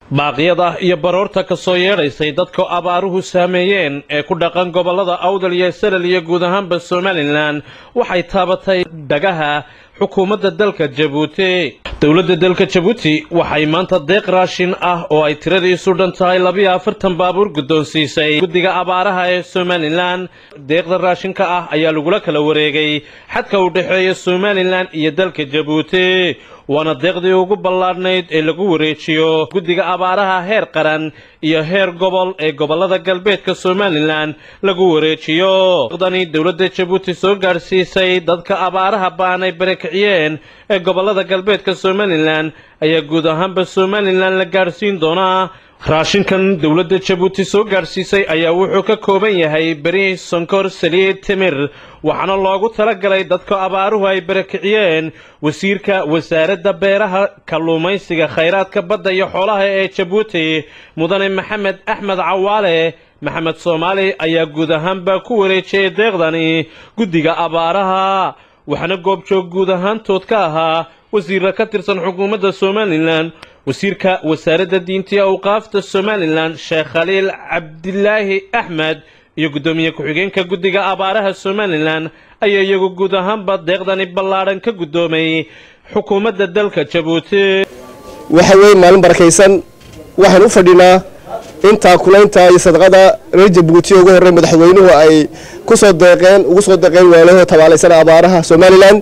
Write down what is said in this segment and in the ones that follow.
baaqyada iyo baroorta ka soo yeedhaysay dadka abaaruhu saameeyeen ee ku dhaqan gobollada awdal iyo salal iyo guud ahaanba somalilan waxay taabatay dhagaha xukuumadda dalka jabuuti dowladda dalka jabuuti waxay maanta deeq raashin ah oo ay tiradiisu dhan tahay labiyo afartan baabuur guddoonsiisay guddiga abaaraha ee somalilan deeqda raashinka ah ayaa lagula kala wareegay xadka u dhexeeya somalilan iyo dalka jabuuti waana deeqdii ugu ballaadhnayd ee lagu wareejiyo guddiga abaaraha heer qaran iyo heer gobol ee gobollada galbeedka somalilan lagu wareejiyo deeqdani dowladda jabuuti soo gaadhsiisay dadka abaaraha ba'an ay barakiciyeen ee gobollada galbeedka somalilan ayaa guud ahaanba somalilan la gaadhsiin doonaa raashinkan dowladda jabuuti soo gaadhsiisay ayaa wuxuu ka kooban yahay beri sonkor saliid timir waxaana loogu talagalay dadka abaaruhu ay barakiciyeen wasiirka wasaaradda beeraha kalluumaysiga khayraadka badda iyo xoolaha ee jabuuti mudane maxamed axmed cawaale maxamed soomaali ayaa guud ahaanba ku wareejiyay deeqdani guddiga abaaraha waxaana goobjoog guud ahaantood ka ahaa wasiirra ka tirsan xukuumadda somalilan wasiirka wasaaradda diinta iyo awqaafta somalilan sheekh khaliil cabdilaahi axmed iyo guddoomiye ku-xigeenka guddiga abaaraha somalilan ayaa iyagu guud ahaanba deeqdani ballaadhan ka guddoomay xukuumadda dalka jabuuti waxa weeye maalin barakaysan waxaan u fadhinaa intaa kulaynta iyo sadaqada reer jabuuti ugu horey madaxweynuhu ay ku soo deeqeen ugu soo deeqeen waalahoo tabaalaysan abaaraha somalilan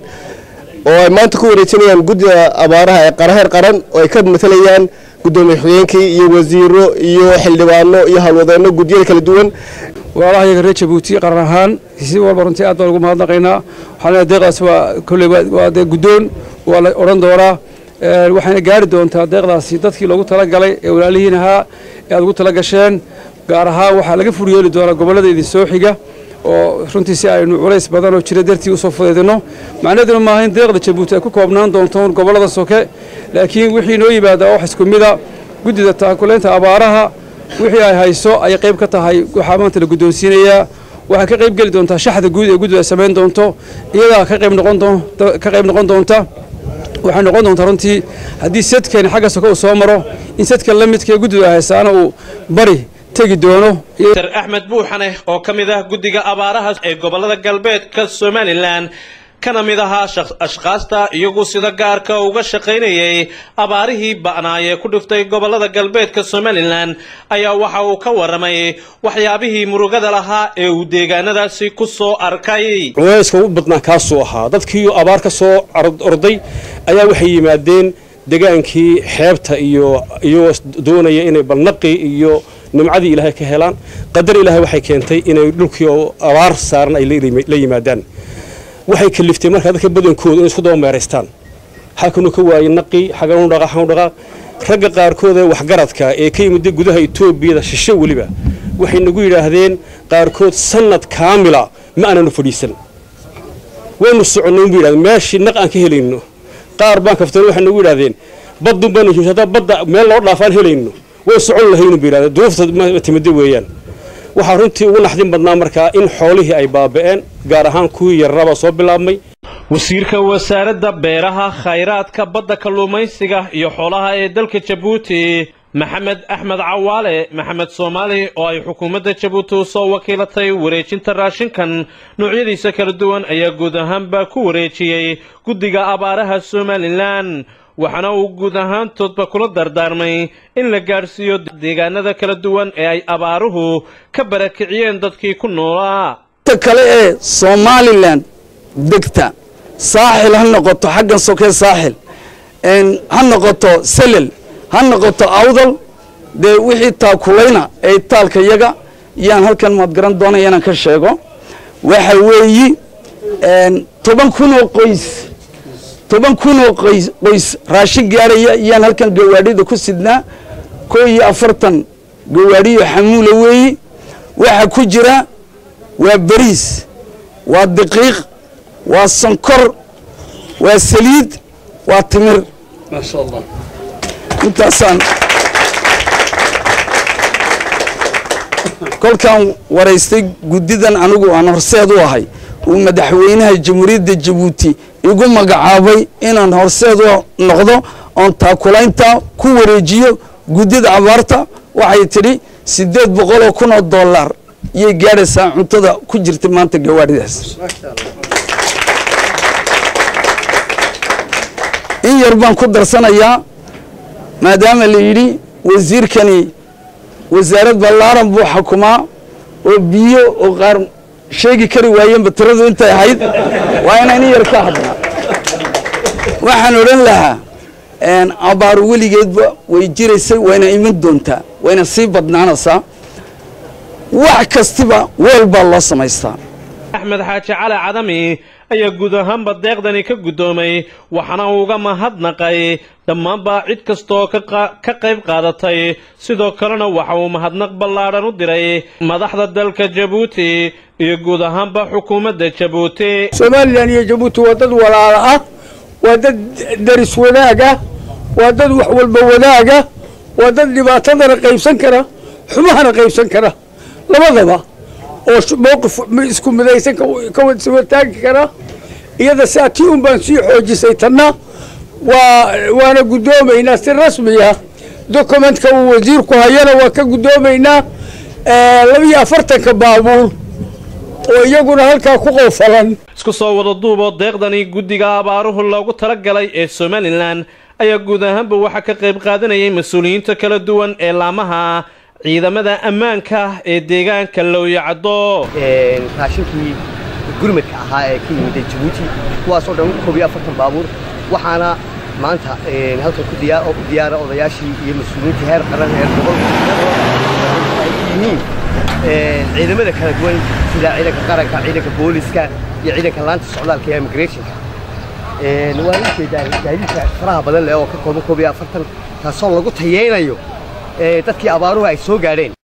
oo ay maanta ku wareejinayaan guddiga abaaraha ee qaraheer qaran oo ay ka matalayaan guddoomiye xigeenkii iyo wasiiro iyo xildhibaano iyo howlwadeenno guddiyada kala duwan walaalaha iyaga reer jabuuti qaran ahaan si walba runtii aad baan ugu mahadnaqaynaa waxaan deeqdaas waa kolley waa dee guddoon waa la odhan doonaa waxayna gaari doontaa deeqdaasi dadkii loogu talagalay ee walaalihiin ahaa ee aad ugu tala gasheen gaar ahaan waxaa laga furyeeli doonaa gobollada idin soo xiga oo runtii si aynu culays badan oo jira dartii usoo fudaydino macnaheeduna maaha in deeqda jabuuti ay ku koobnaan doonto gobollada soke laakiin wixii noo yimaada wax isku mida guddida taakulaynta abaaraha wixii ay hayso ayay qayb ka tahay waxaa maanta la guddoonsiinayaa waxay ka qayb geli doontaa shaxda guud ee guddidu ay samayn doonto iyadaa ka qayb noqon ka qayb noqon doonta waxay noqon doontaa runtii haddii sadkani xagga soke uu soo maro in sadka la midka ee guddidu ay haysaana uu bari tegi doono dr axmed buuxane oo ka mid ah guddiga abaaraha ee gobollada galbeedka somalilan kana mid ahaa ashkaasta iyagu sida gaarka uga shaqaynayay abaarihii ba'naayee ku dhiftay gobollada galbeedka somalilan ayaa waxa uu ka warramay waxyaabihii murugada lahaa ee uu deegaanadaasi ku soo arkay culayska ugu badnaa kaasuu ahaa dadkii abaar ka soo orday ayaa waxay yimaadeen degaankii xeebta iyo iyagoo doonaya inay balnaqi iyo nimcadii ilaahay ka helaan qadar ilaahay waxay keentay inay dhulkii oo abaar saaran ay la yimaadaan waxay kaliftay markaa dadka badankooda inay isku daba meeraystaan halkanuu ka waayey naqi xaganu dhaqa xaganu dhaqa ragga qaarkood ee waxgaradka ee ka yimid gudaha etoobiyada shishe weliba waxay nagu yidhaahdeen qaarkood sanad kaamila ma aananu fadhiisan waynu soconnay unbu yidhahdeen meeshii naq aan ka helayno qaar baan kaftan waxay nagu yidhahdeen baddun baanu joogsa haddaa badda meel loo dhaafaan helayno way socon lahaynu bu yidhahdeen duufta timida weeyaan waxaa runtii ugu naxdin badnaa markaa in xoolihii ay baaba'een gaar ahaan kuwii yararabaa soo bilaabmay wasiirka wasaaradda beeraha khayraadka badda kalluumaysiga iyo xoolaha ee dalka jabuuti maxamed axmed cawaale maxamed soomaali oo ay xukuumadda jabuuti u soo wakiilatay wareejinta raashinkan noocyadiisa kala duwan ayaa guud ahaanba ku wareejiyey guddiga abaaraha somalilan waxaana uu guud ahaantoodba kula dardaarmay in la gaadhsiiyo deegaanada kala duwan ee ay abaaruhu ka barakiciyeen dadkii ku noolaa kale ee somalilan degta saaxil ha noqoto xaggan sokee saaxil ha noqoto selel ha noqoto awdal dee wixii taakulayna ee taalka yaga yaan halkan maad garan doonaya inaan ka sheego waxa weeyi toban kun oo qoys toban kun oo qoys qoys raashin gaaraya yaan halkan gawaadhida ku sidnaa koo iyo afartan gawaadhiyo xamuula weeyi waxa ku jira waa beriis waa daqiiq waa sonkor waa saliid waa timir maasha allah intaasaan kolkaan waraystay guddidan anigu aan horseed u ahay uu madaxweynaha jamhuuriyadda jabuuti igu magacaabay inaan horseed u noqdo oon taakulaynta ku wareejiyo guddida abaarta waxay tidhi siddeed boqoloo kun oo dollar iyay gaadhaysaa cuntada ku jirta maanta gawaadhidaas in yar baan ku darsanayaa maadaama la yidhi wasiirkani wasaarad ballaaran buu xukumaa oo biyo oo qaar sheegi kari waayeenba tiradu intay ahayd waa inaan in yar ka hadlaa waxaan odhan lahaa abaaru weligeedba way jiraysay wayna iman doontaa wayna sii badnaanaysaa wax kastiba weel baa loo samaystaa axmed xaaji cali cadami ayaa guud ahaanba deeqdani ka guddoomay waxaana uu uga mahadnaqay dhammaanba cid kastaoo ka qayb qaadatay sidoo kalena waxa uu mahadnaq ballaadhan u diray madaxda dalka jabuuti iyo guud ahaanba xukuumadda jabuuti somalilan iyo jabuuti waa dad walaala ah waa dad daris wanaaga waa dad wax walba wanaaga waa dad dhibaatadana qaybsan kara xumahana qaybsan kara labadaba oo mowqif isku midaysan ka wataagi kara iyada saa tii un baan sii xoojisay tanna waa waana guddoomaynaa si rasmiya dokumentka uu wasiirku hayana waa ka guddoomaynaa labiyo afartanka baabuur oo iyaguna halkaa ku qowfalan isku soo wada duuboo deeqdani guddiga abaaruhu loogu talagalay ee somalilan ayaa guud ahaanba waxaa ka qayb qaadanayay mas-uuliyiinta kala duwan ee laamaha ciidamada ammaanka ee deegaanka lowyacaddo raashinkii gurmadka ahaa ee ka yimid jabuuti kuwaasoo dhan koob iyo afartan baabuur waxaana maanta halkan ku diyaara odayaashii iyo mas-uuliyiinta heer qaran heer gobol ay yihiin ciidamada kala duwan sida ciidanka qaranka ciidanka booliska iyo ciidanka laanta socdaalka ee immigrationka waan u jeedaa gaadiidka faraha badan leh oo ka kooban koob iyo afartan taasoo lagu tayeynayo dadkii abaaruhu ay soo gaadheen